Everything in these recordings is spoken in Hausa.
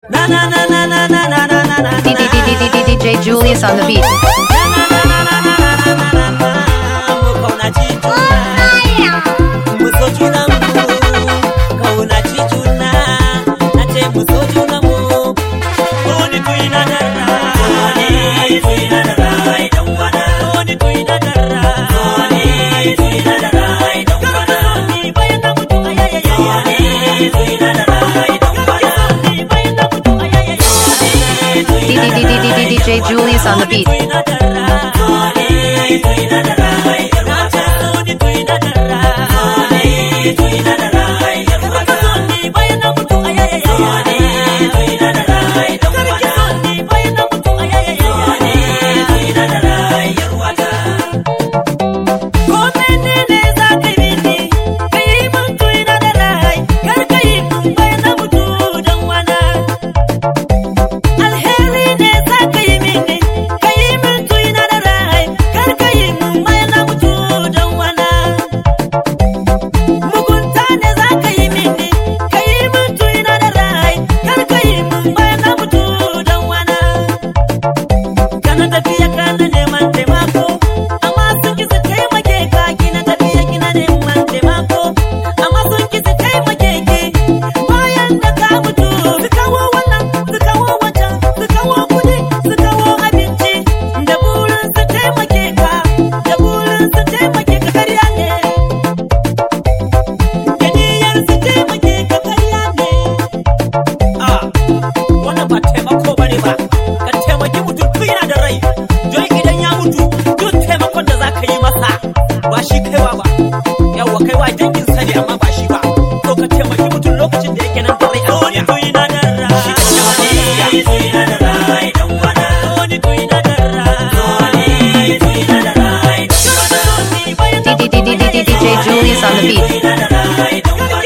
DJ Julius on the beat. DJ Julius on the beat. DJ Julius on the beat.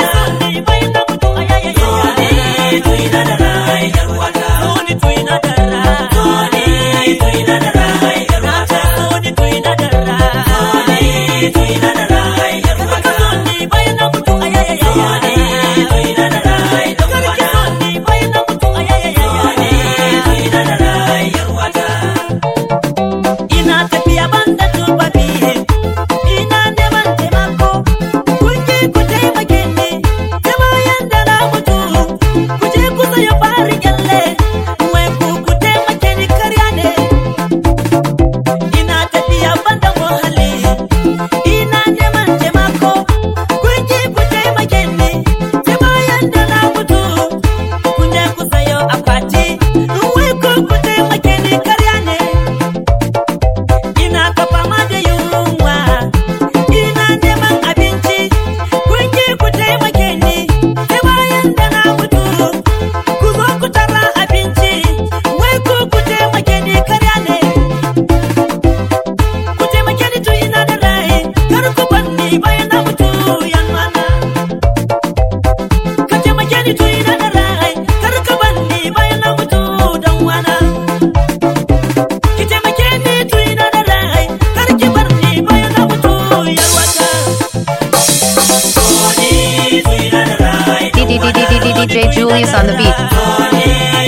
DJ Julius on the beat.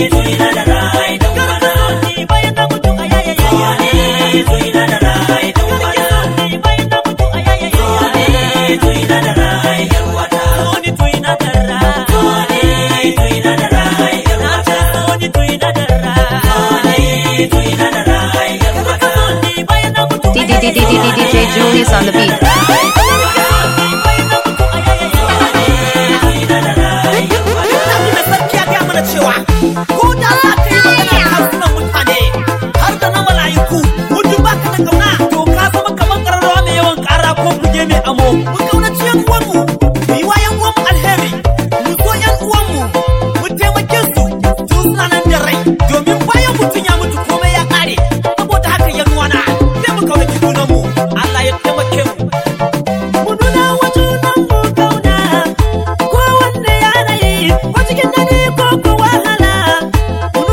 DJ Julius on the beat. ko da za ka yi magana harsunan mutane har da na mala'iku mutum ba ka da kauna to ka zama kamar kararrawa mai yawan kara ko buge mai amo mu kaunaci yan uwanmu mu yi wa yan uwanmu alheri mu so yan uwanmu mu taimake su tun suna nan da rai domin bayan mutum ya mutu komai ya kare saboda haka yan uwana sai mu kaunaci junanmu Allah ya taimake mu mu nuna wa junanmu kauna ko wanda yanayi ko cikin dare ko ko wahala mu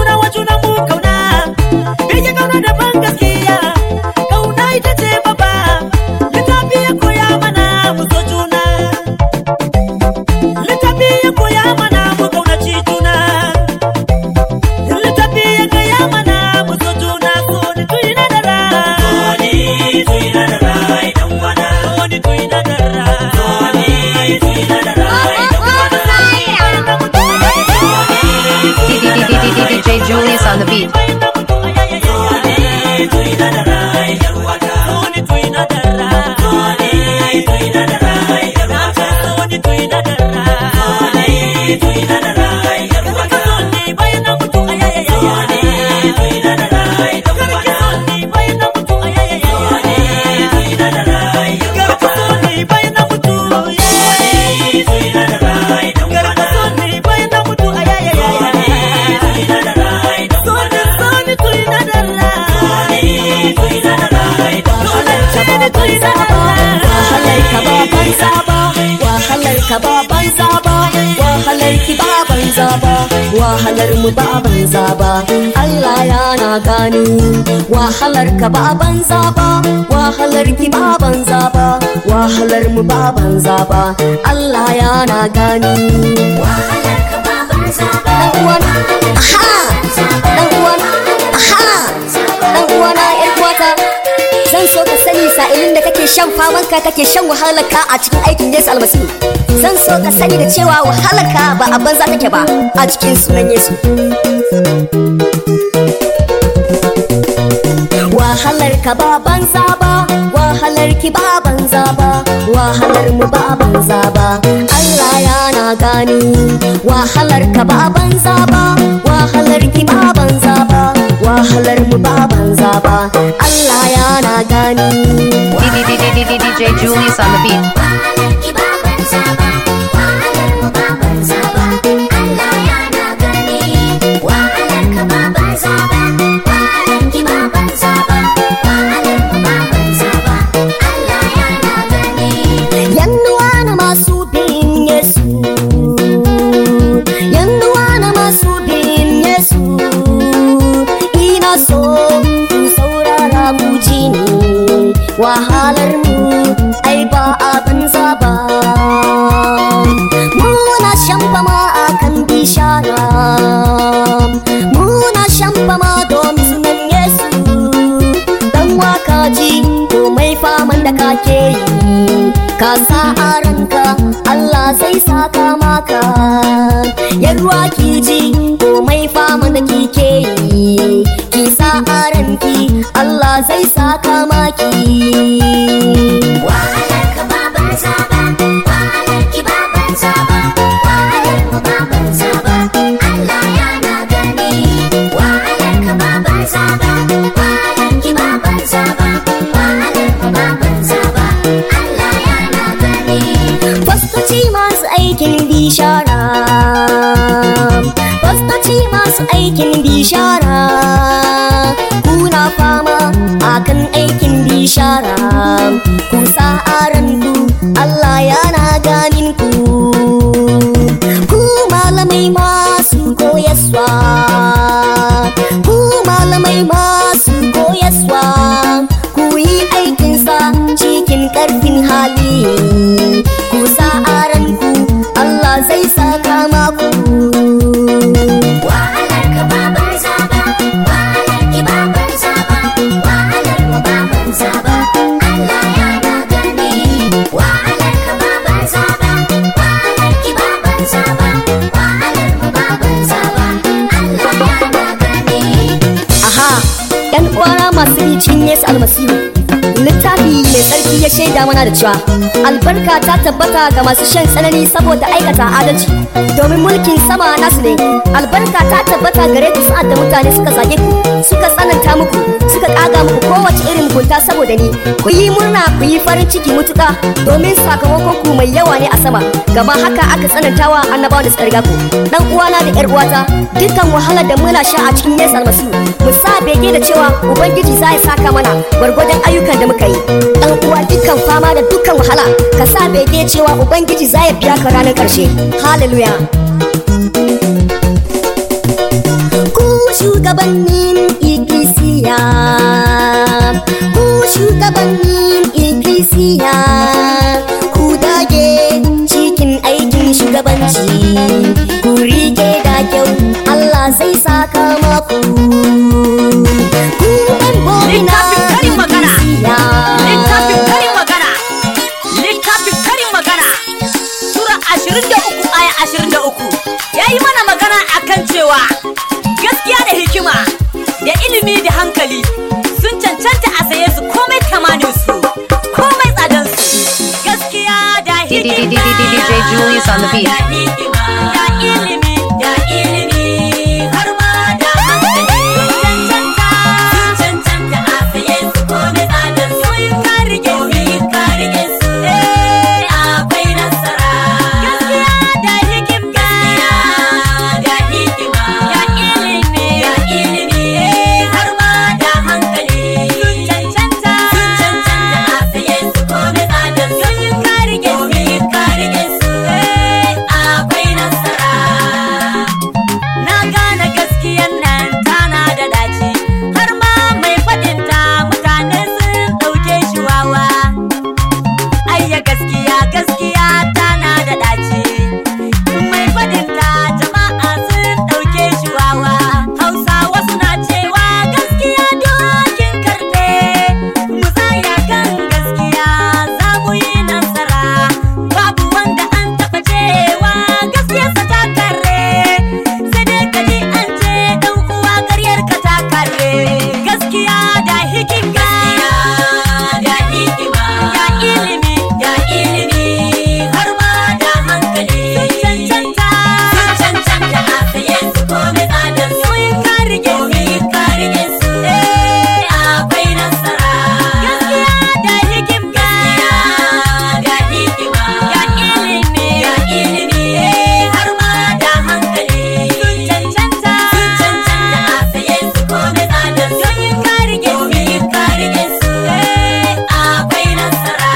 DJ Julius on the beat. wahalar ka ba banza ba wahalar ka ba banza ba wahalar ki ba banza ba wahalar mu ba banza ba Allah yana gani wahalar ka ba banza ba wahalar ki ba banza ba wahalar mu ba banza ba Allah yana gani wahalar ka ba banza ba dan uwan aha dan uwan aha dan uwana yar kwata zan so ka sani sa'ilin da kake shan faman ka kake shan wahalar ka a cikin aikin Yesu almasihu zan so ka sani da cewa wahalar ka ba a banza take ba a cikin sunan Yesu wahalar ka ba banza ba wahalar ki ba banza ba wahalar mu ba banza ba Allah yana gani wahalar ka ba banza ba wahalar ki ba banza ba wahalar mu ba banza ba Allah yana gani DJ Julius on the beat. Yannuwa na masu bin Yesu Yannuwa na masu bin Yesu Ina so ku saurara ku ji ni Wahalar mu ai ba abin zaba Muna shan fama a kan bishara Muna shan fama domin sunan Yesu Dan waka ji komai faman da kake yi ka sa a ranka Allah zai saka maka yarwa ki ji komai fama da kike yi ki sa a ranki Allah zai saka maki wahalar ka ba banza ba wahalar ki ba banza ba wahalar mu ba banza ba Allah yana gani wahalar ka ba banza ba wahalar ki ba banza ba wahalar mu ba banza ba Allah yana gani Fastoci masu aikin bishara Fastoci masu aikin bishara Kuna fama akan aikin bishara Ku sa ranku Allah yana ganin ku Ku malamai masu koyaswa Ku malamai masu koyaswa Ku yi aikinsa cikin ƙarfin hali Ku sa ranku Allah zai saka maku Wahalar ka ba banza ba Wahalar ki ba banza ba Wahalar mu ba banza ba Allah yana gani Wahalar ka ba banza ba Wahalar ki ba banza ba Wahalar mu ba banza ba Allah yana gani Aha, ‘yan uwana masu yi cikin Yesu almasihu littafi mai tsarki ya shaida mana da cewa albarka ta tabbata ga masu shan tsanani saboda aikata adalci domin mulkin sama nasu ne albarka ta tabbata gare ku sa'ad da mutane suka zage ku suka tsananta muku suka kaga muku kowace irin mugunta saboda ni ku yi murna ku yi farin ciki mutuka domin sakamakon ku mai yawa ne a sama gama haka aka tsanantawa annabawa da suka riga ku dan uwana da yar uwata dukkan wahalar da muna sha a cikin Yesu almasihu mu sa bege da cewa ubangiji za ya saka mana gwargwadon ayyukan da muka yi dan uwa dukkan fama da dukkan wahala ka sa bege cewa ubangiji za ya biya ka ranar karshe hallelujah ku shugabannin ikkilisiya ku shugabannin ikkilisiya ku dage cikin aikin shugabanci ku rike da kyau Allah zai saka maku ku membobi na Littafin karin magana. ikkilisiya Littafin karin magana. Littafin karin magana. Sura 23 aya 23. Ya yi mana magana akan cewa DJ Julius on the beat. Da hikima, da ilimi, da ilimi, har ma da hankali. Sun cancanta, sun cancanta a saye su kome tsadar su. Ka rike su, ka rike su. Eh, akwai nasara. Gaskiya da hikim, gaskiya da hikima, da ilimi, da ilimi, eh, har ma da hankali. Sun cancanta, sun cancanta a saye su kome tsadar su. Ka rike su, ka rike su. Eh, akwai nasara. Na gane gaskiyan nan tana da daci har ma mai faɗinta mutane sun ɗauke shi wawa. Ayya gaskiya gaskiya tana da daci mai faɗinta jama'a sun ɗauke shi wawa. Hausawa suna cewa gaskiya dokin karfe mu tsaya kan gaskiya za mu yi nasara. Babu wanda an taɓa cewa gaskiyarsa ta kare sai dai ka ji an ce dan uwa karyar ka ta kare gaskiya da hikim gaskiya da hikima da ilimi da ilimi har ma da hankali sun cancanta sun cancanta a saye su kome tsadar su ka rike su ka rike su eh akwai nasara gaskiya da hikim gaskiya da hikima da ilimi da ilimi eh har ma da hankali sun cancanta sun cancanta a saye su kome tsadar su ka rike su ka rike su eh akwai nasara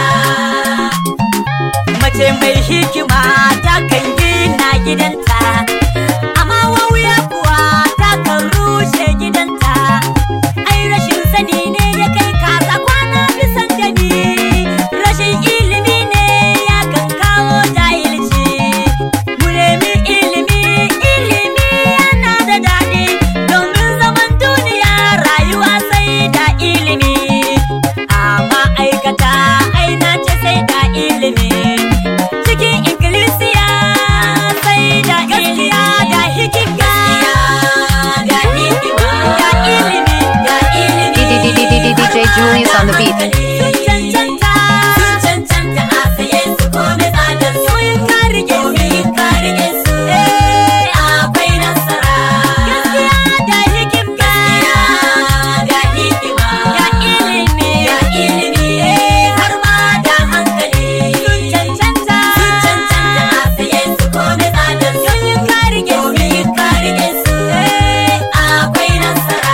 mace mai hikima ta kan gina gidanta amma wauya kuwa ta kan rushe gidanta ai rashin sani ne ya kai kaza kwana bisan gani rashin ilimi ne ya kan kawo jahilci mu nemi ilimi ilimi yana da daɗi domin zaman duniya rayuwa sai da ilimi amma aikata aina ce sai da ilimi cikin ikkilisiya sai da gaskiya da hikim gaskiya da hikima da ilimi da ilimi DJ Julius on the beat. Sun cancanta, sun cancanta a saye su kome tsadar su. Ka rike su, ka rike su. Eh, akwai nasara. Gaskiya da hikim, gaskiya da hikima, da ilimi, da ilimi. Eh, har ma da hankali. Sun cancanta, sun cancanta a saye su kome tsadar su. Ka rike su, ka rike su. Eh, akwai nasara.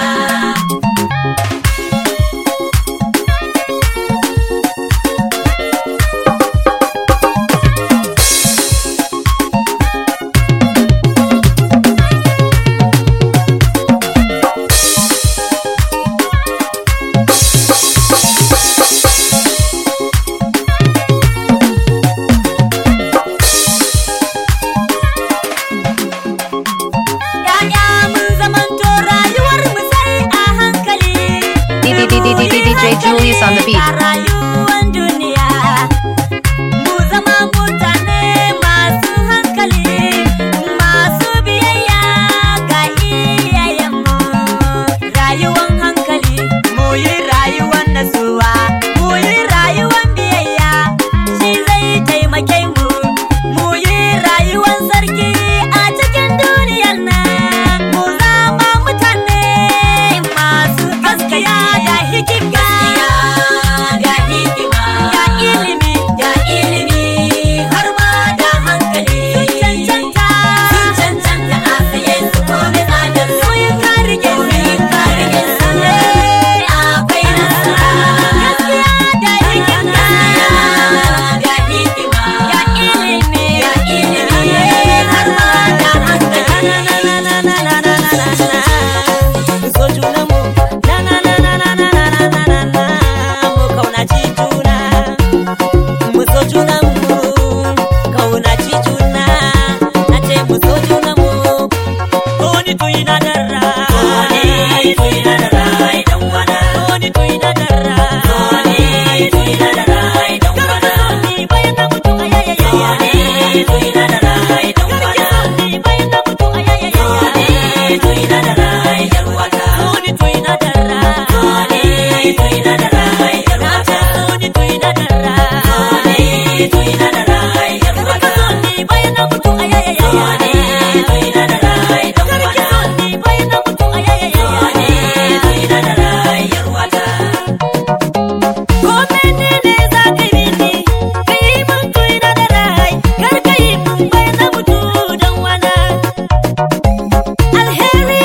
Ya'ya mun zamanto rayuwar mu sai a hankali. DJ Julius on the beat. A rayuwar duniya mu zama mutane masu hankali, masu biyayya ga iyayenmu. Rayuwar hankali, mu yi rayuwar nasuwa, mu yi rayuwar biyayya, shi zai taimake mu. Mu yi rayuwar sarki a cikin duniyar nan, mu zama mutane masu gaskiya da hikim gaskiya da hikima da ilimi da ilimi har ma da hankali sun cancanta sun cancanta a saye su kome tsadar su ka rike su ka rike su eh, akwai nasara gaskiya da hikim gaskiya da hikima da ilimi da ilimi har ma da hankali so junanmu na na na na na na na na na na na mu kaunaci juna mu so junanmu kaunaci juna na ce mu so junanmu Toni tuyi na darra Toni tuyi na darra idan wana Toni tuyi na darra Toni tuyi na darra idan wana Ni bayan na mutu ayayaya Toni tuyi na darra idan wana Ni bayan na mutu ayayaya Toni tuyi na darra idan wana Toni tuyi na darra Toni tuyi na darra idan wana Toni tuyi na darra Toni tuyi na darra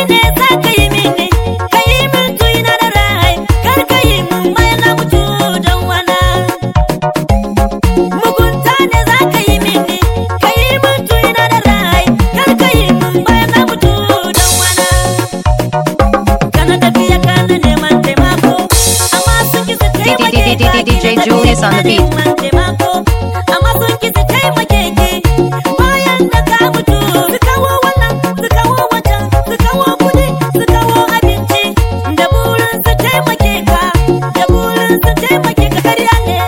ne za ka yi mini ka yi min tuina da rai kar ka yi min bayan na mutu don wana mugunta ne za ka yi mini ka yi min tuina da rai kar ka yi min bayan na mutu don wana kana tafiya kana neman taimako amma sun ki su taimake ka DJ Julius on the beat. neman taimako amma sun ki su taimake ki bayan da ka mutu su kawo wannan su kawo wancan su kawo kudi su kawo abinci da burin su taimake ka da burin su taimake ka karya ne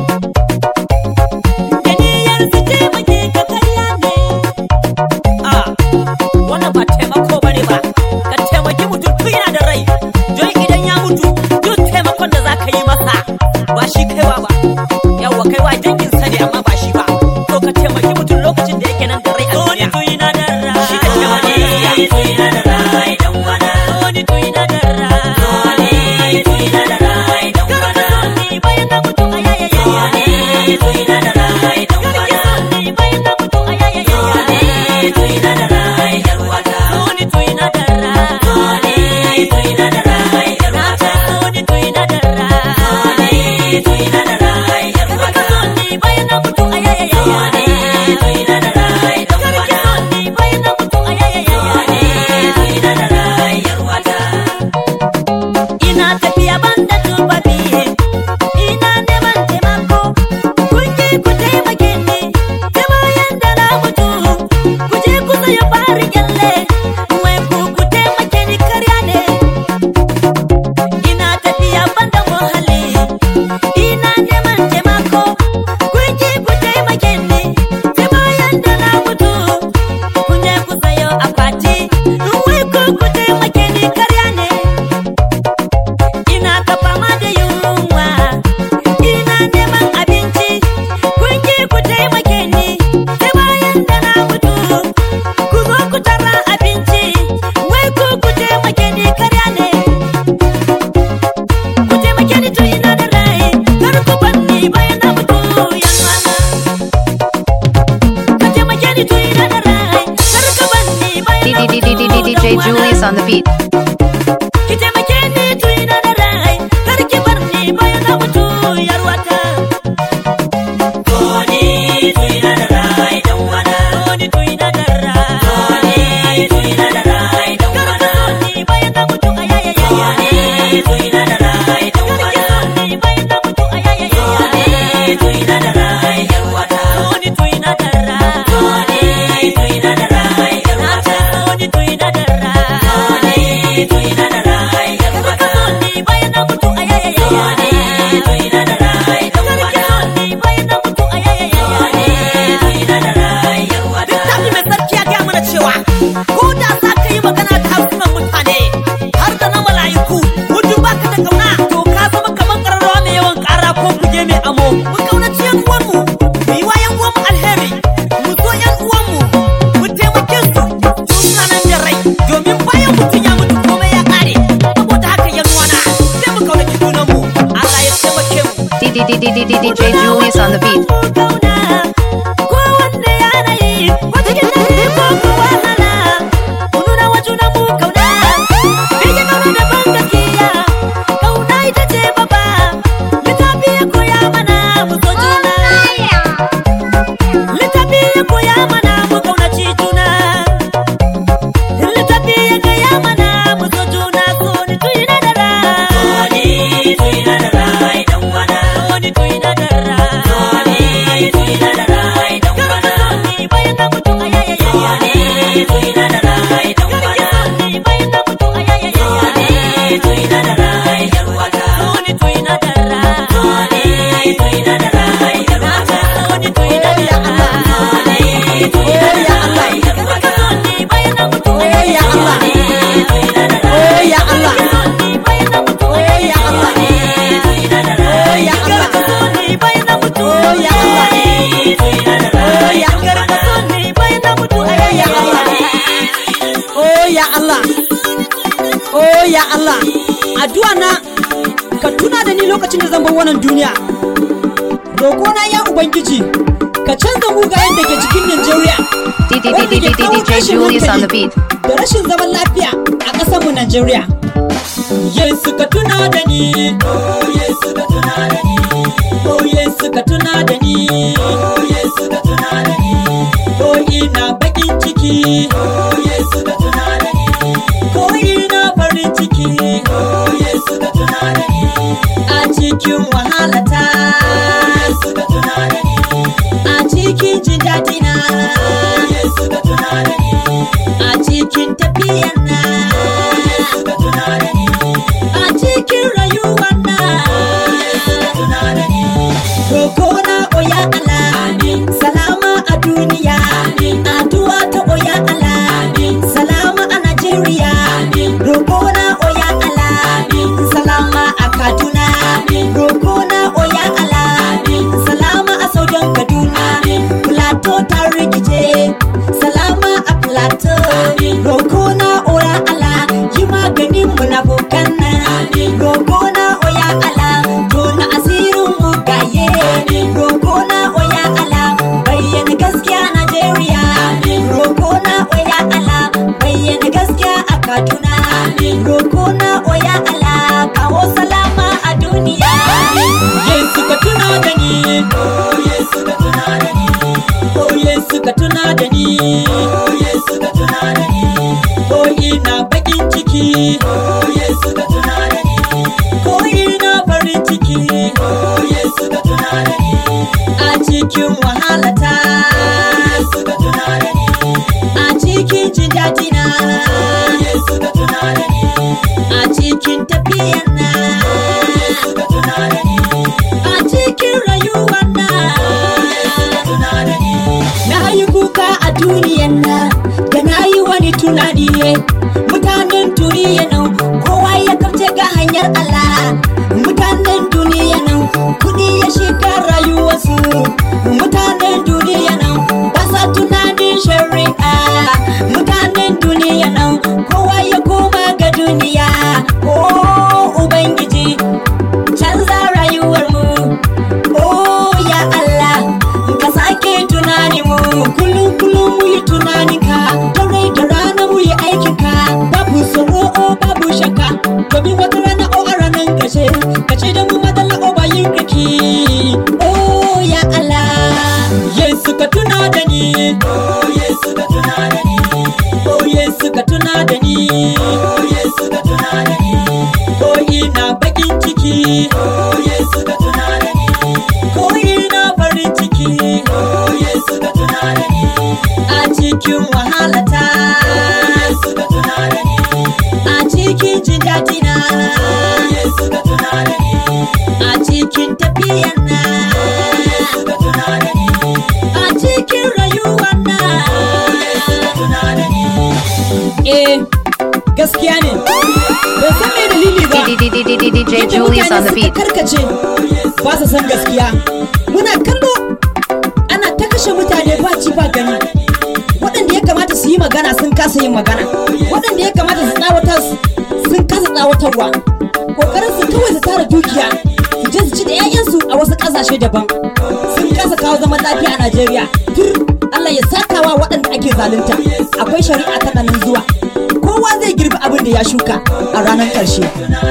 da niyyar su taimake ka karya ne a wannan ba taimako bane ba ka taimaki mutum tun yana da rai don idan ya mutu duk taimakon da za ka yi masa ba shi kaiwa ba yawwa kaiwa danginsa ne amma ba shi ba to ka taimaki mutum lokacin da yake nan da rai a duniya tuina da rai shi ka taimaki gaskiya tuina da rai dan wana wani tuina da rai Wani tuina da rai dan wana. ni bayan na mutu ayayaya Wani tuina da rai dan wana. ni bayan na mutu ayayaya Wani tuina da rai yar wata. wani tuina da rai Wani tuina da rai yar wata. wani tuina da rai Wani tuina da rai yar wata. ni bayan na mutu ayayaya Wani tuina da rai dan wana. ni bayan na mutu ayayaya Wani tuina da rai yar wata. ina tafiya banda tufafi ina neman taimako kun ki ku taimake ni ta bayan da na mutu ku je ku sayo fari kyalle wai ku ku taimake ni karya ne ina tafiya banda muhalli ina neman taimako kun ki ku taimake ni ta bayan da na mutu kun je ku sayo akwati wai ku ku taimake ni karya ne ina ta fama da yunwa ina neman abinci kun ki ku taimake ni sai bayan da na mutu ku zo ku tara abinci wai ku ku taimake ni karya ne ku taimake ni tun ina da rai kar ku bar ni bayan na mutu yan wana ku taimake ni tun ina da rai kar ku bar ni bayan na mutu DJ yan wana. Julius on the beat. ki taimake ni tuina da rai kar ki bar ni bayan na mutu yarwata Wani tuina da rai dan wana. wani tuina da rai Wani tuina da rai dan kar ka wana. so ni bayan na mutu ayayaya Wani tuina da rai dan kar ki wana. so ni bayan na mutu ayayaya Wani tuina da rai yar wata. wani tuina da rai Wani tuina da rai yar wata. wani tuina da rai Wani tuina da rai yar kar ka wata. so ni bayan na mutu ayayaya Wani tuina da rai dan kar ki wana. so ni bayan na mutu ayayaya Wani tuina da rai yar wata. Littafi mai sarki ya gaya mana cewa ko da za ka yi magana da harsunan mutane har da na mala'iku mutum ba ka da kauna to ka zama kamar ƙararrawa mai yawan ƙara ko buge mai amo. Mu kaunaci yan uwanmu, mu yi wa yan uwanmu alheri, mu so yan uwanmu, mu taimake su tun suna nan da rai domin bayan mutum ya mutu komai ya ƙare. Saboda haka yan uwana sai mu kaunaci junanmu. Allah ya taimake mu. DJ Julius on the beat. Wani tuina da rai dan wana. Wani tuina da rai Wani tuina da rai dan wana. ni bayan na mutu ayayaya Wani tuina da rai dan wana. ni bayan na mutu ayayaya Wani tuina da rai yar wata. wani tuina da rai Wani tuina da rai yar wata. wani tuina da rai Wani tuina da rai yar wata. ni bayan na mutu Oh ya Allah, Wani tuina da rai. oh ya Allah, ni bayan na mutu oh ya Allah, Wani tuina da oh rai. ya Allah, ni bayan na mutu oh ya Allah, Wani tuina da oh rai. ya Allah, ni bayan na mutu oh ya Allah, oh ya Allah, oh ya Allah. Addu'a na ka tuna da ni lokacin da zan bar wannan duniya. Roƙona ya Ubangiji, ka canza mugayen da ke cikin Najeriya. wanda ke kawo DJ tashin Julius on the hankali beat. Da rashin zaman lafiya a Najeriya. Yesu ka tuna da ni. Oh Yesu ka tuna da ni. Oh Yesu ka tuna da ni. Oh Yesu ka tuna da ni. Oh ina bakin ciki. Oh Yesu ka tuna da ni. Ko ina farin ciki. Oh Yesu ka tuna da ni. A cikin wahalata. Oh Yesu ka tuna da ni. A cikin jin daɗi na. Oh Yesu ka tuna da ni. A cikin tafiyar na. Oh Yesu ka tuna da ni. A cikin rayuwar na. Oh Yesu ka tuna da ni. Roko na oya Allah. Amin. Salama a duniya. Amin. Addu'a ta oya Allah. Amin. Salama a Najeriya. Amin. Roko na oya Allah. Amin. Salama a Kaduna. Amin. Roko na oya Allah. Amin. Salama a Saudan Kaduna. Amin. Plateau ta rikice. Salama a Plateau. Amin. Roko na oya Allah. Yi maganin munafukan nan. Amin. Roko na oya Allah. Tona asirin mugaye. Amin. Roko na oya Allah. Bayyana gaskiya Najeriya. Amin. Roko na oya Allah. Bayyana gaskiya a Kaduna. Amin. Roko na oya Allah. Kawo salama a duniya. Yesu ka tuna da ni. Oh Yesu ka tuna da ni. Oh Yesu ka tuna da ni. Oh Yesu ka tuna da ni. Oh ina bakin ciki. Oh Yesu ka tuna da ni. Ko ina farin ciki. Oh Yesu ka tuna da ni. A cikin wahalata. Oh Yesu ka tuna da ni. A cikin jin daɗi na. Oh Yesu ka tuna da ni. A cikin tafiyar na. Oh Yesu ka tuna da ni. A cikin rayuwar na. Oh Yesu ka tuna da ni. Na yi kuka a duniyan nan da na yi wani tunani mutanen duniya nan kowa ya kauce ga hanyar Allah mutanen duniya nan kudi ya shiga rayuwarsu mutanen duniya nan ba sa tunanin shari'a mutanen duniya nan kowa ya koma ga duniya oh ubangiji canza rayuwar mu oh ya Allah ka sake tunani mu kullum kullum mu yi tunani ka dare da rana mu yi aikin ka babu tsoro o babu shakka domin wata rana o a ranar gashe ka ce da mu madalla o bayin kaki oh ya Allah Yesu ka tuna da ni oh Yesu ka tuna da ni oh Yesu ka tuna da ni oh Yesu ka tuna da ni oh ina bakin ciki oh Yesu ka tuna da ni ko ina farin ciki oh Yesu ka tuna da ni a cikin wahalata oh Yesu ka tuna da ni a cikin jin daɗi na oh Yesu ka tuna da ni a cikin tafiyar na oh Yesu ka tuna da ni a cikin rayuwar na oh Yesu ka tuna da ni eh gaskiya ne ban san me dalili ba DJ Yadda Julius on mutane the suka beat. karkace ba su san gaskiya muna kallo ana ta kashe mutane ba ci ba gani waɗanda ya kamata su yi magana sun kasa yin magana waɗanda ya kamata su tsawatar sun kasa tsawatarwa ƙoƙarin su kawai su tara dukiya su je su ci da 'ya'yansu a wasu ƙasashe daban sun kasa kawo zaman lafiya a Najeriya tur Allah ya sakawa waɗanda ake zalunta akwai shari'a tana nan zuwa kowa zai girbi abin da ya shuka a ranar ƙarshe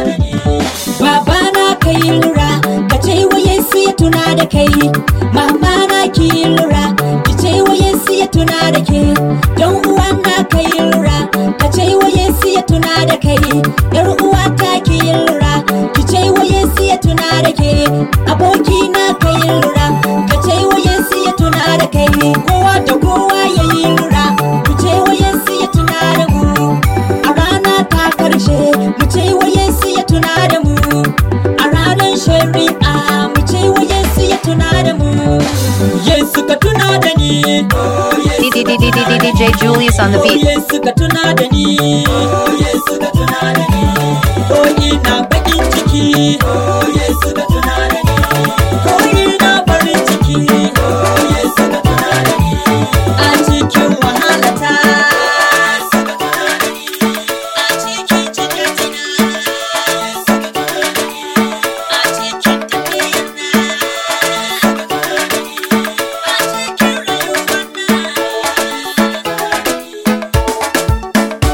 Babana ka yi lura ka ce wa Yesu ya tuna da kai Mama na ki yi lura ki ce wa Yesu ya tuna da ke Don uwa na ka yi lura ka ce wa Yesu ya tuna da kai Yar uwa ta ki yi lura ki ce wa Yesu ya tuna da ke Aboki na ka yi lura ka ce wa Yesu ya tuna da kai Kowa da kowa ya yi lura ku ce wa Yesu ya tuna da mu A rana ta karshe mu ce wa Yesu ya tuna da mu A ranar shari'a mu ce wa Yesu ya tuna da mu Yesu ka tuna da ni Oh Yesu ka tuna da ni DJ Julius on the Oh beat. Yesu ka tuna da ni Oh Yesu ka tuna da ni Oh ina bakin ciki Oh Yesu ka tuna da ni Oh ina farin ciki Oh Yesu ka tuna da ni A cikin wahalata Yesu ka tuna da ni A cikin jinyatina Yesu ka tuna da ni A cikin tafiyar na Yesu ka tuna da ni A cikin rayuwar na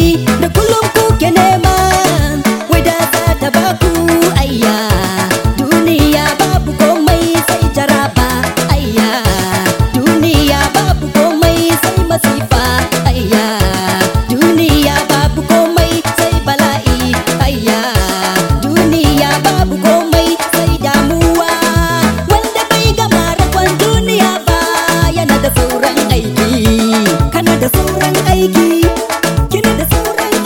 da kullum kuke nema wai da za ta baku ayya duniya babu komai sai jaraba ayya duniya babu komai sai masifa ayya duniya babu komai sai bala'i ayya duniya babu komai sai damuwa wanda bai gama rakon duniya ba yana da sauran aiki kana da sauran aiki kina da sauran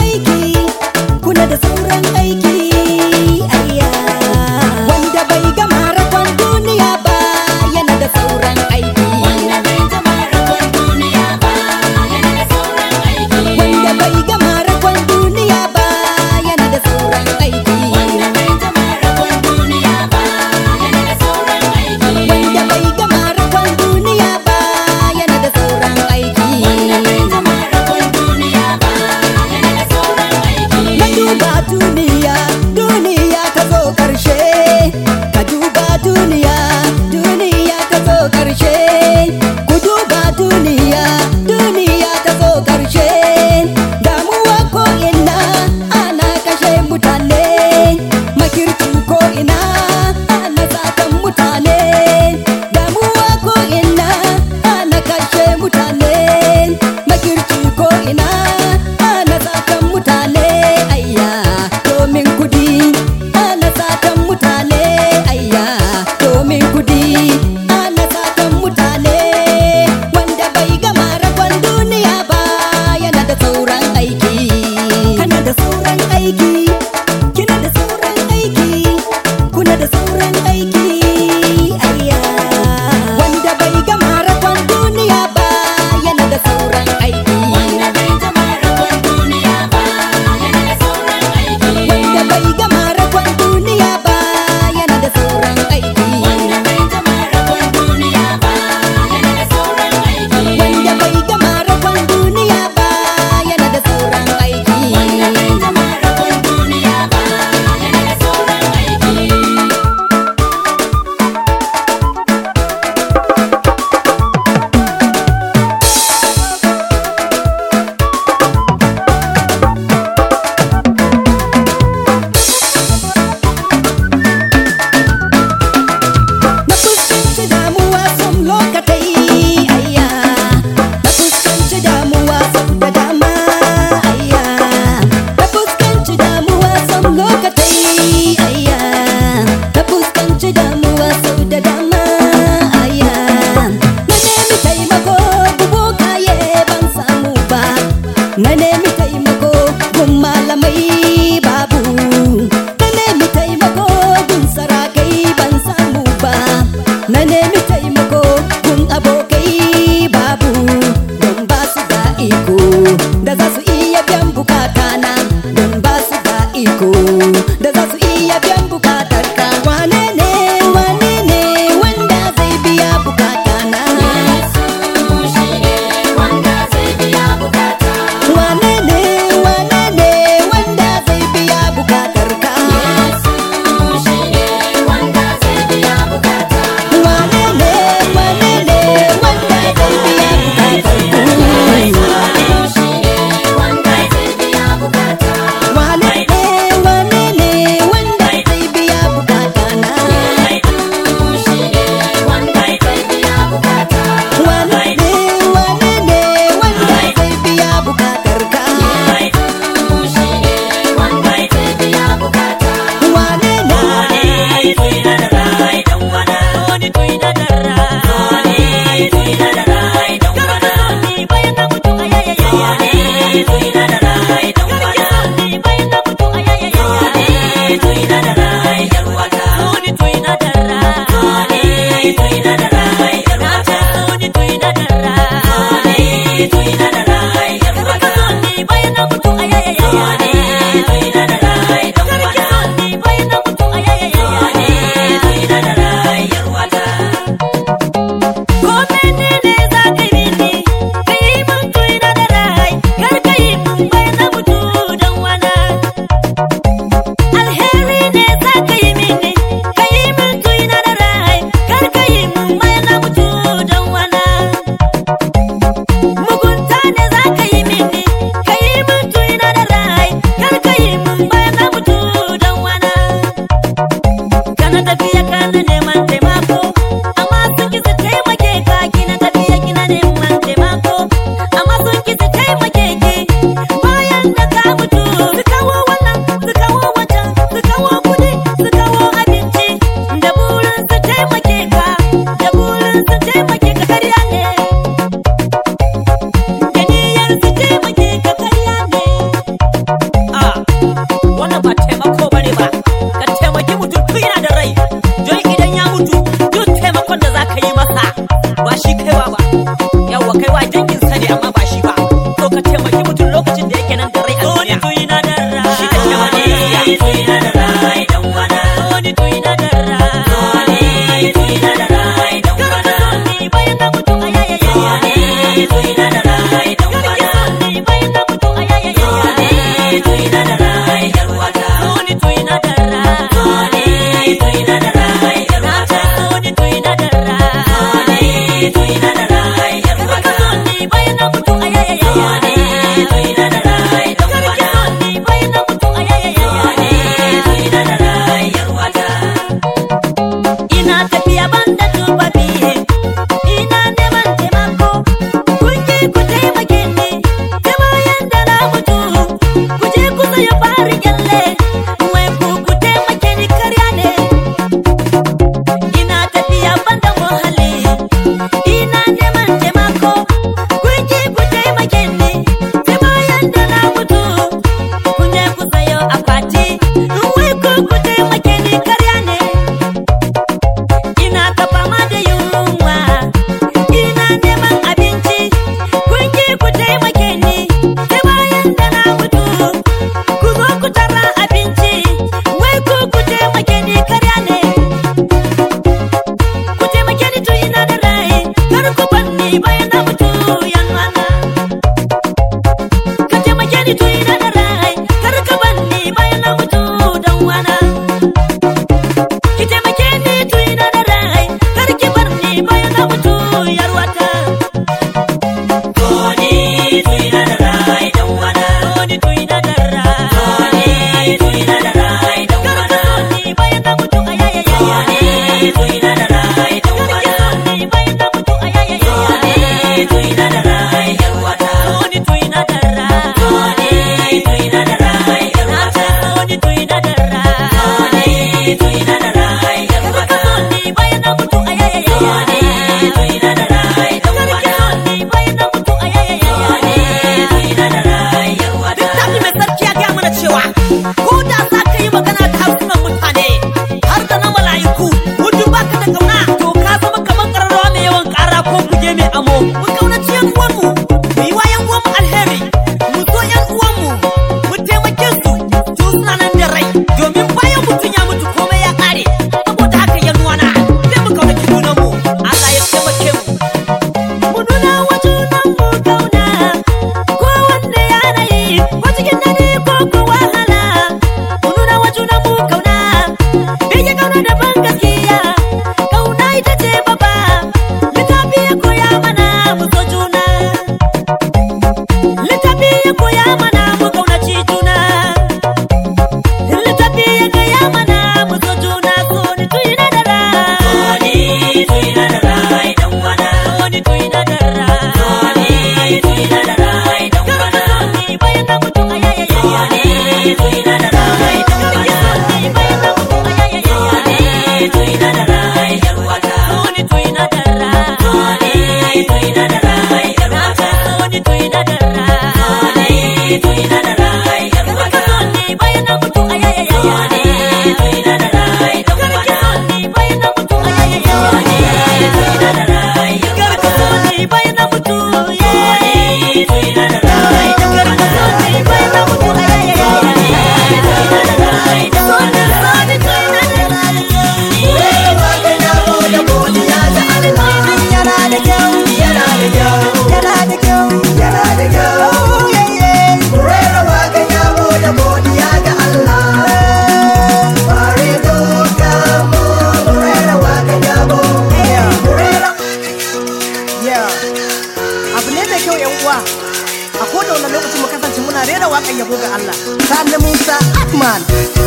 ga Allah Sani Musa Ahmad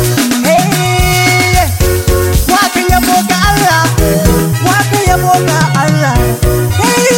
Hey Wakan yabo ga Allah Wakan yabo ga Allah Hey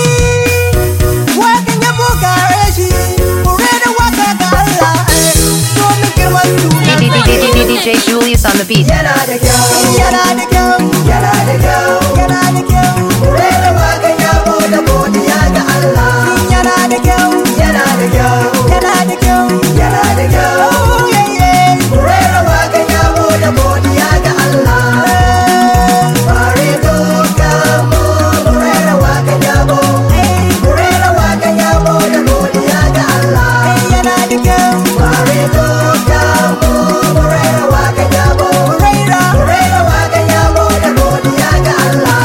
Wakan yabo ga Rashi Kure da waka ga Allah Domin girman sunan DJ Julius on the beat. Yana da kyau, yana da kyau, yana da kyau, yana da kyau. Rera waƙan yabo da godiya ga Allah. Yana da kyau, yana da kyau, yana da kyau, yana da kyau. Oh, yeah, yeah. Rera waƙan yabo da godiya ga Allah. Bari duka mu rera waƙan yabo. Rera waƙan yabo da godiya ga Allah. Yana da kyau. Bari duka mu rera waƙan yabo. Rera, rera waƙan yabo da godiya ga Allah.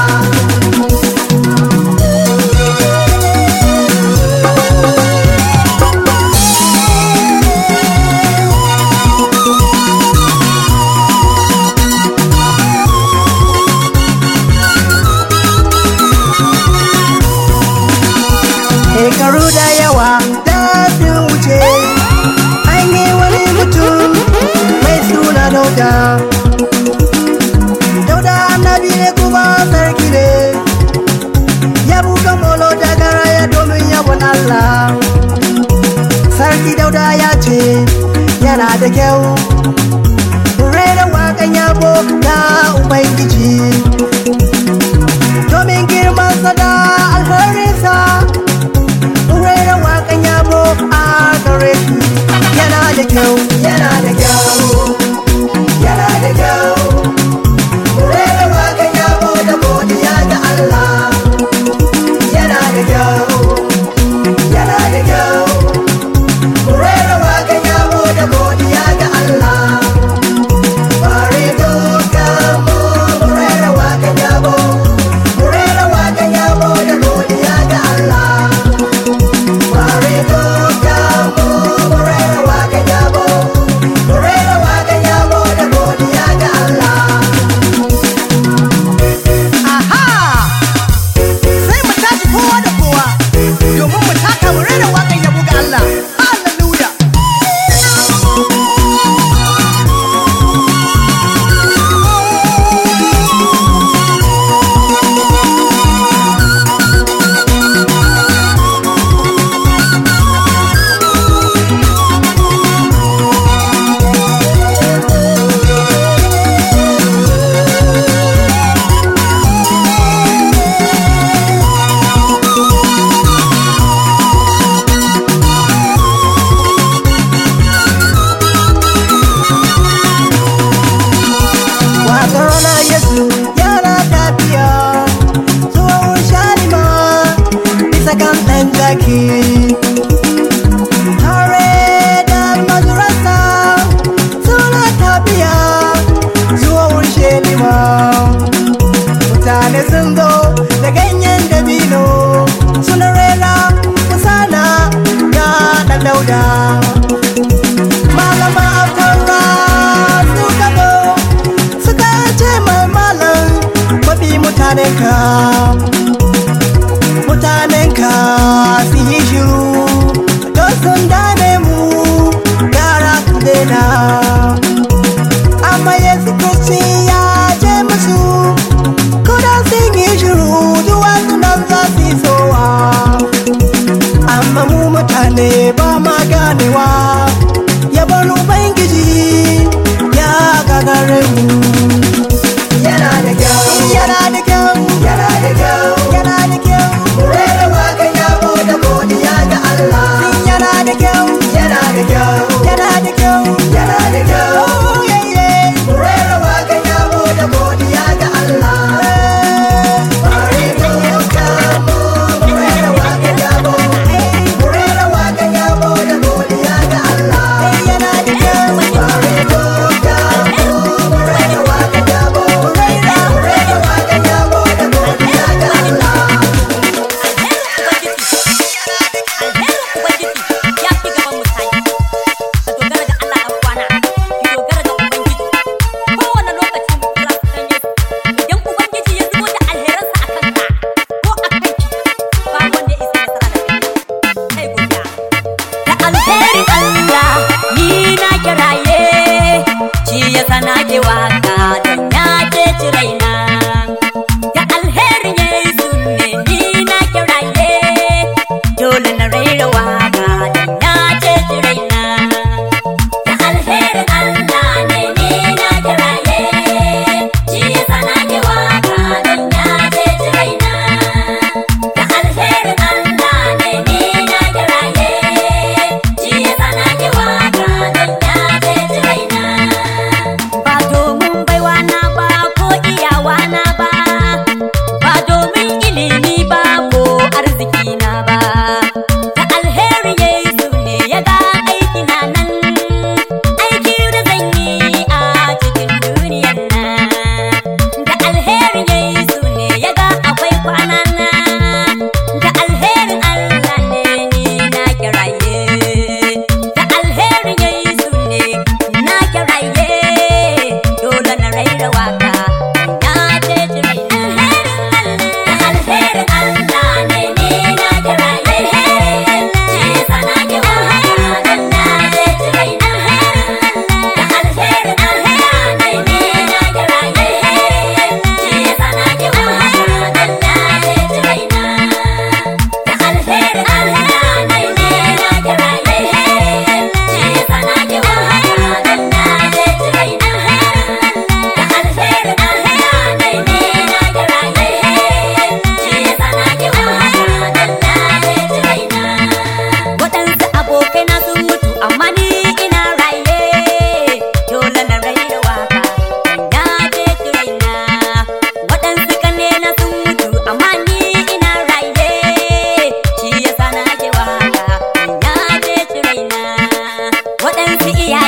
Shekaru da yawa da sun wuce an yi wani mutum mai suna dauda. Dauda annabi ne kuma sarki ne, ya buga molo da garaya domin yabon Allah. Sarki dauda ya ce yana da kyau, rera waƙan yabo ga Ubangiji. Domin girmansa da alherinsa rera waƙan yabo a gare shi yana da kyau yana da kyau yana da kyau rera waƙan yabo da godiya ga Allah yana da kyau yana da kyau rera waƙan yabo da godiya ga Allah bari duka mu rera waƙan yabo rera waƙan yabo da godiya ga Allah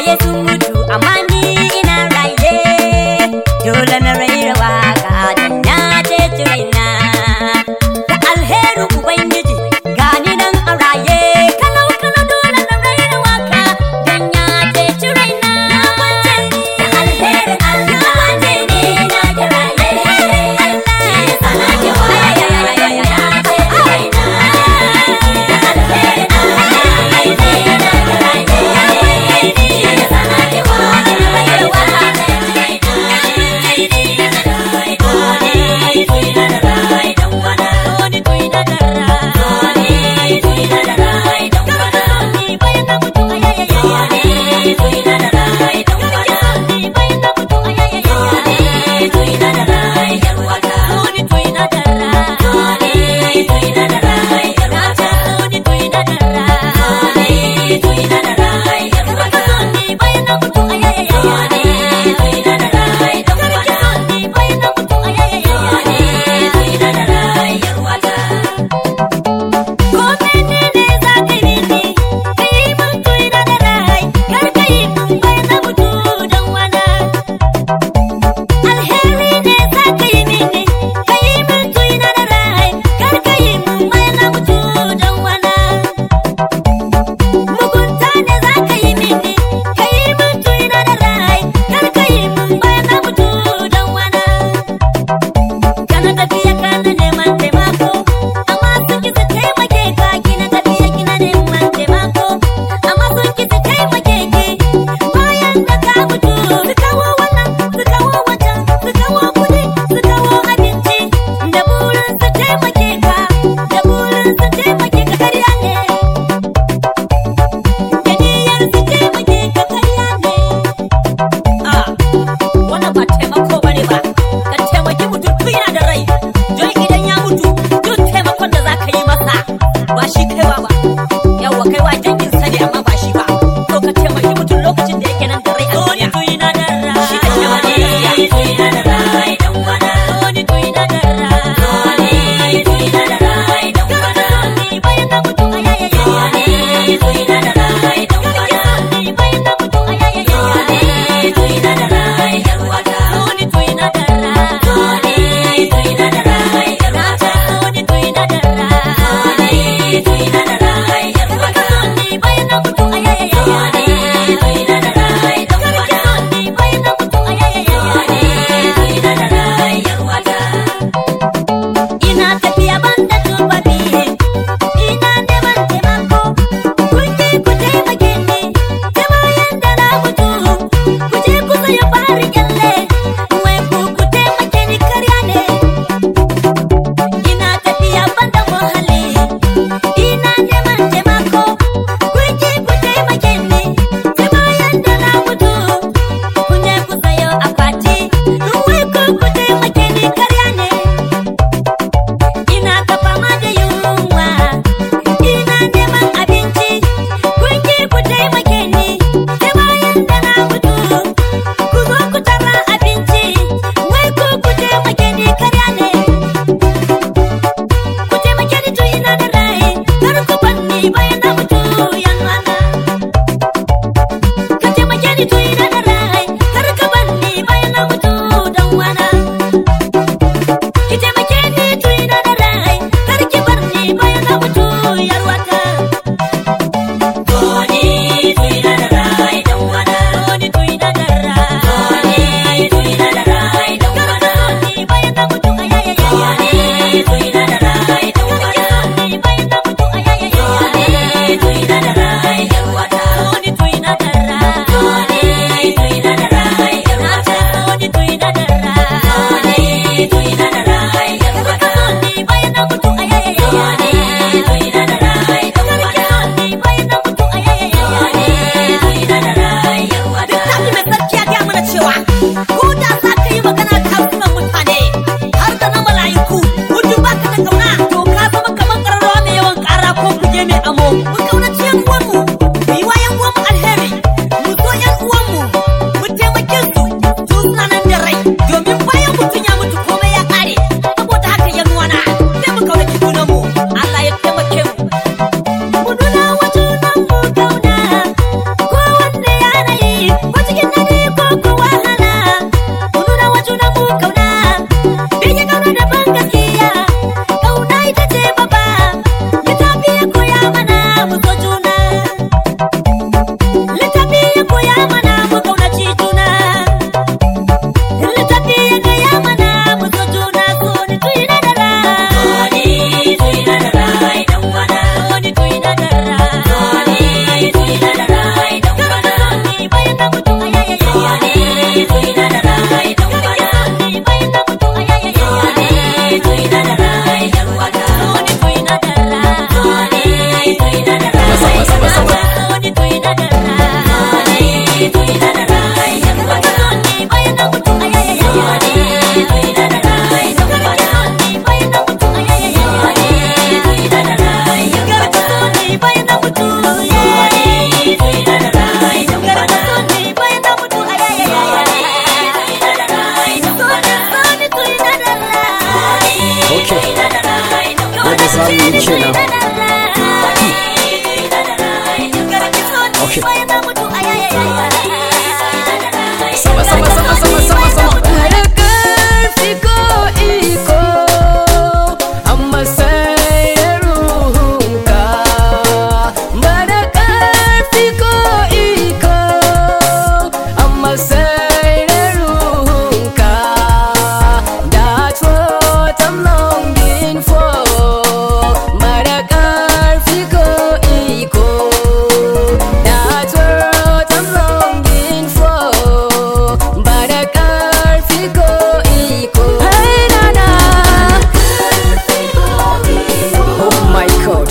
iyaye sun mutu amma ni ina raye dole na raira waka dan na ceci raina da alherin ubangiji gani nan a raye kalau kalau dole na raira waka dan ya ceci raina na kwance da alherin Allah wanje ne na da raye Allah ya sana ke waya ya ceci raina da alherin Allah ne na da raye yi kenan Okay. sama sama sama sama sama sama Bada karfi ko iko amma sai da ruhunka Bada karfi ko iko amma sai da ruhunka That's what I'm longing for Bada karfi ko iko That's what I'm longing for Bada karfi ko iko Hey na na oh my god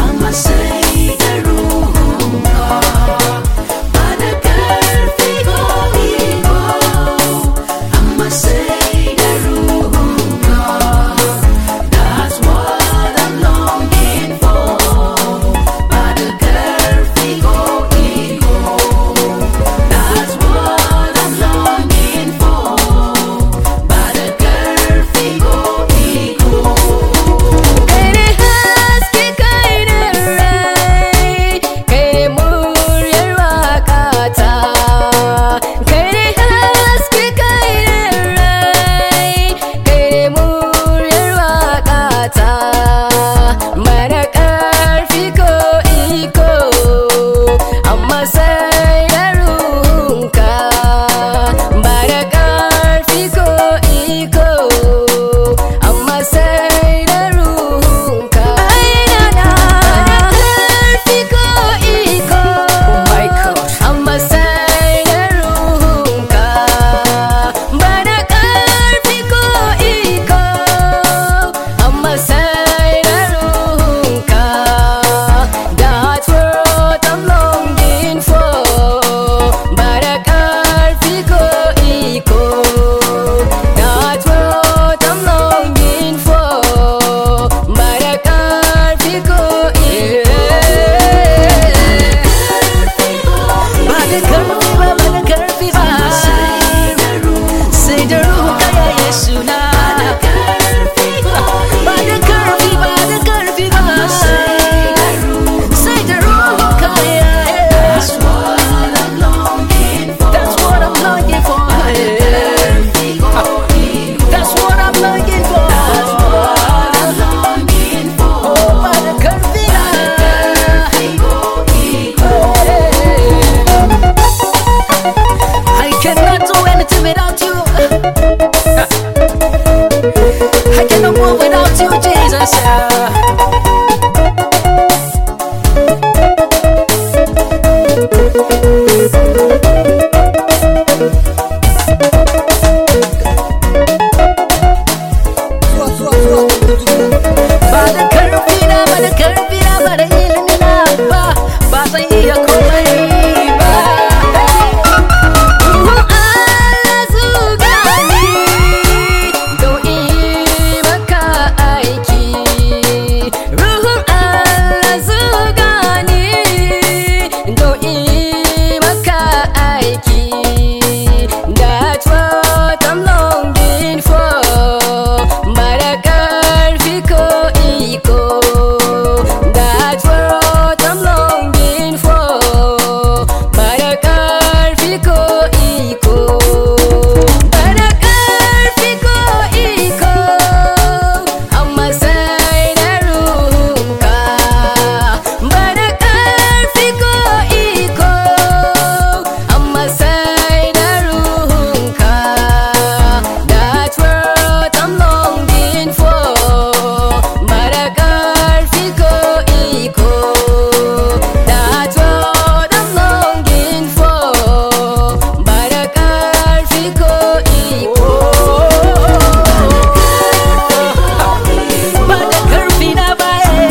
Kai ne haske kai ne rai Kai ne muryar waƙata Kai ne haske kai ne rai Kai ne muryar waƙata Mara ƙarfi ko iko Amma sai da ruhunka Mara ƙarfi ko iko Amma sai da ruhunka Ainana Ƙarfi ko iko oh my god Amma sai da ruhunka Bada ƙarfi ko iko Amma sai da ruhunka That's what I'm longing for Bada ƙarfi ko iko That's what I'm longing for Bada ƙarfi ko iko ba da karfi ba ba da karfi ba sai da ruhunka ya yesu na ba da karfi ba da karfi ba sai da ruhunka ya that's what I'm longing for that's what I'm longing for oh ba da karfi na I cannot do anything without you. I cannot move without you, Jesus. Ba da karfi na, ba da karfi na, ba da ilimi na ba, ba zan iya komai ba. Ruhun Allah zuga ni don yi maka aiki. Ruhun Allah zuga ni don yi maka aiki. That's what I'm longing for. Bada ƙarfi ko iko. That's what I'm longing for. Bada ƙarfi ko iko. Bada ƙarfi ko iko. Amma sai da ruhunka. Bada ƙarfi ko iko. Amma sai da ruhunka. That's what I'm longing for. Bada ƙarfi ko iko. That's what I'm longing for. Bada ƙarfi ko iko. Ba da karfi na ba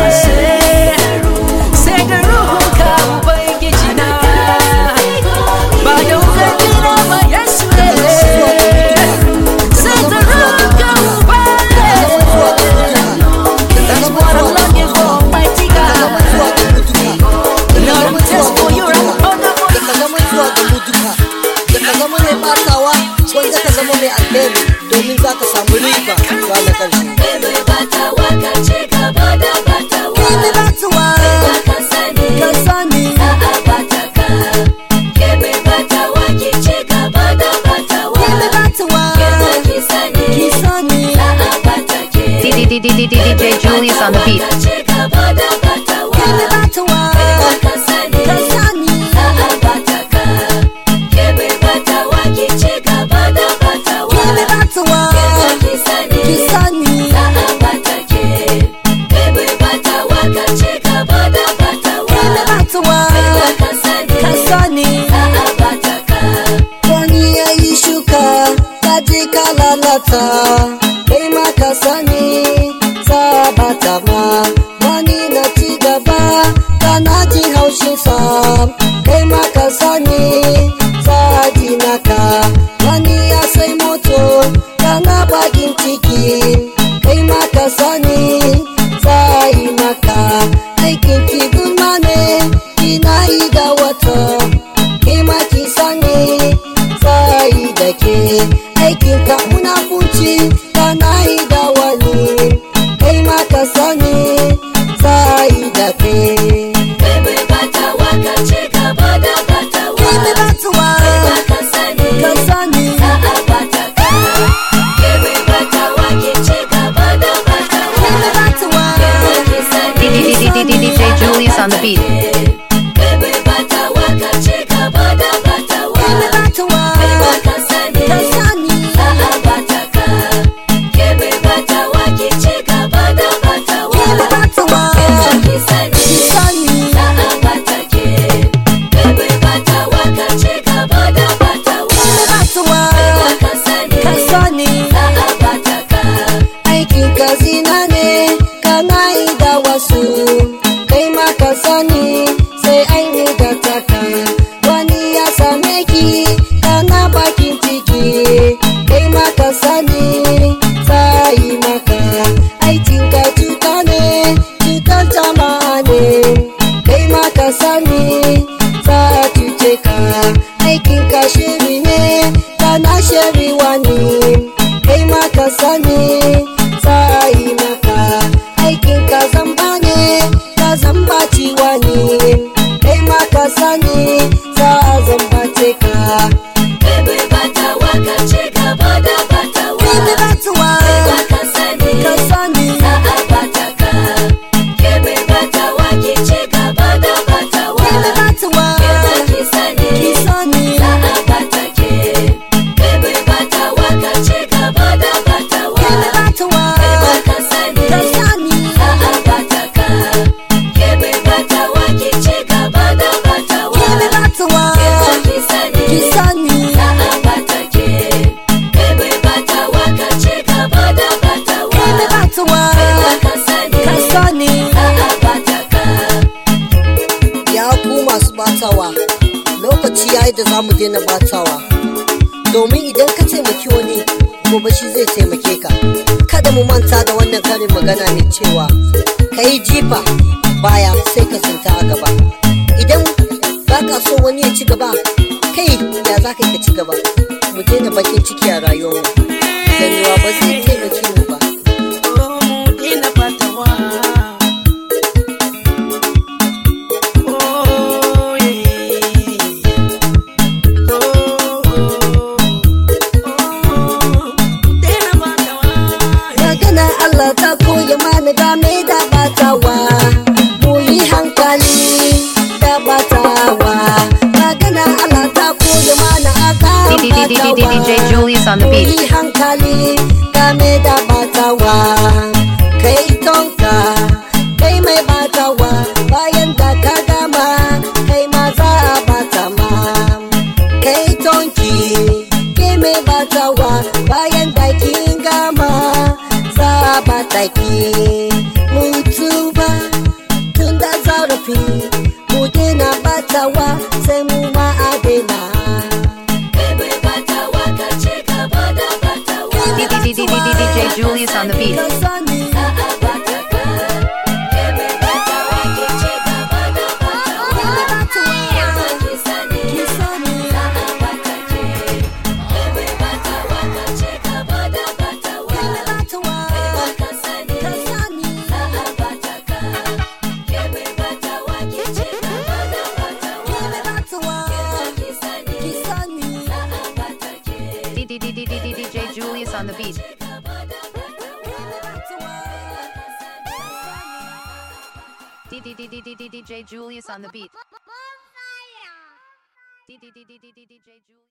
sai da ruhunka Ubangiji na. Ba da karfi na ba Yesu ne. Sai da ruhunka Ubangiji. That's what I'm longing for, mighty God. Lord, I'm test for you, I'm on the da ka zama zuwa ga mu duka da ka zama mai batawa wanda ka zama mai alheri domin za ka samu riba ranar ƙarshe Mai bata waka ce gaba da bata DJ Julius on the beat. Kebe batawa kasani Kebe batawa kisani Kebe batawa kasani Wani ya yi shuka ta je ka lalata kai ma ka sani za ba ta ma wani na ci gaba kana ji haushin sa kai ma ka sani za ji naka wani ya sai moto kana bakin ciki kai ma ka sani za yi maka aikin ki gulma ne kina yi da wata ke ma ki sani sai da ke aikin ka munafunci kana yi da wani kai ma ka sani sai da ke ke mi batuwa ka sani ke mi batuwa DJ Julius on the beat. ke mi batuwa ka sani ke mi batuwa ki sani ke mi batuwa ka sani aikin ka zina ne kana yi da wasu kai ma ka sani sai an yi da taka wani ya same ki kana bakin ciki kai ma ka sani sai maka aikin ka cuta ne cutar jama'a ne kai ma ka sani za a cuce ka aikin ka shiri ne kana shiri wani kai ma ka sani za a yi maka aikin ka zamba ne ka zamba ciwa ne kai ma ka sani za a zambace ka kai mi batuwa ka sani kai mi batuwa ki sani kai mi batuwa ka sani kai mi batuwa ki sani kai mi batuwa ka sani ya ku masu batawa lokaci ya yi da za mu daina batawa domin idan ka taimaki wani gobe shi zai taimake ka kada mu manta da wannan karin magana mai cewa ka yi jifa baya sai ka tsinta a gaba idan ba ka so wani ya ci gaba kai ya za ka yi ka ci gaba mu daina bakin ciki a rayuwarmu ganewa ba zai taimake mu ba magana Allah ta koya mana game da batawa mu yi hankali da batawa magana Allah ta koya mana akan batawa DJ Julius on the mu beat. yi hankali game da batawa kai tonka kai mai batawa bayan da ka gama kai ma za a bata ma kai tonki ke mai batawa bayan da kin gama za a bata ki mutu ba tun da zarafi mu daina batawa sai mu ma a daina DJ Julius on the beat. ka sani ki sani batawa ka sani batawa ki sani DJ Julius on the beat. batawa DJ Julius on the beat. Bonfire! DJ Julius.